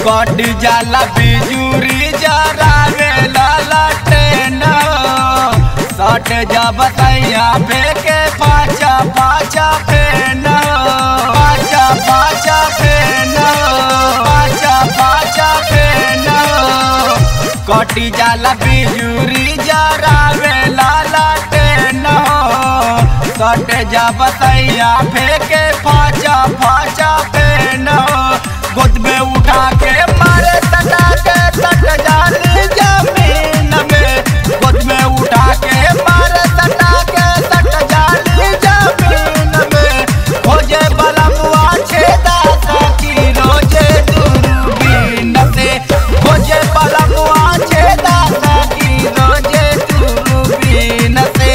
कट जाला बिजुरी जरावे लाला ट्रेन सट जब तैया फेंके पाचा पाचा फेन पाचा पाचा फेन पाचा पाचा फेन कटी जाला बिजुरी जरावे लाला ट्रेन सट जब तैया फेंके पाचा पाचा फेन गोद में उठा के मारे तटा के तट जाली जमीन में गोद में उठा के मारे तटा के तट जाली जमीन में खोजे बलमुआ छेदा सकी रोजे दूरबीन से खोजे बलमुआ छेदा सकी रोजे दूरबीन से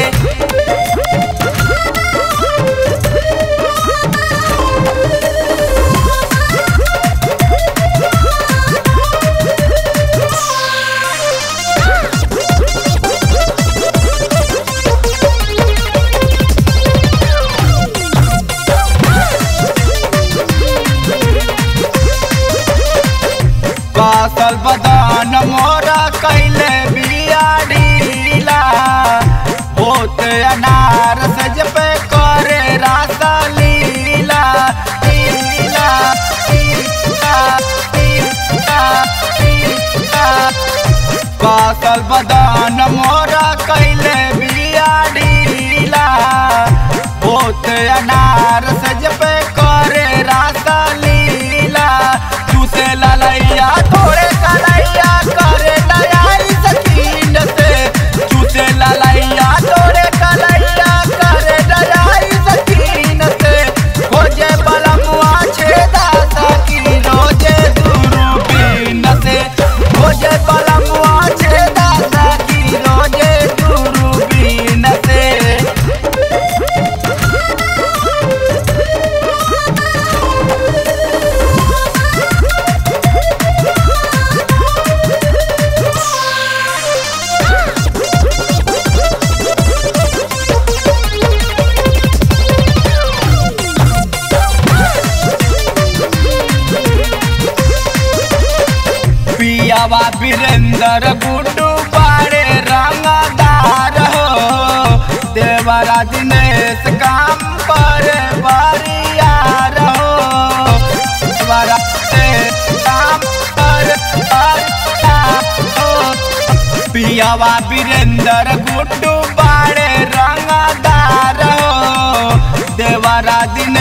कासल बदान मोरा कैले बियाडीला होत अनार सज पे करे रासा लीला लीला लीला लीला लीला कासल बदान मोरा कैले बियाडीला होत अनार सज पे करे रासा लीला चूसे ललैया थोड़े कलैया करे नयाई सकीन से चूसे ललैया थोड़े कलैया करे नयाई सकीन से खोजे बलमुआ छेदा सकी रोजे दूरबीन से खोजे बलमुआ छेदा सकी रोजे दूरबीन से पियावा वीरेंद्र गुड्डू बाड़े रंगदार हो देवरा दिनेश काम पर बरियार हो देवरा दिनेश काम पर बरियार हो पियावा वीरेंद्र गुड्डू बाड़े रंगदार हो देवरा दिन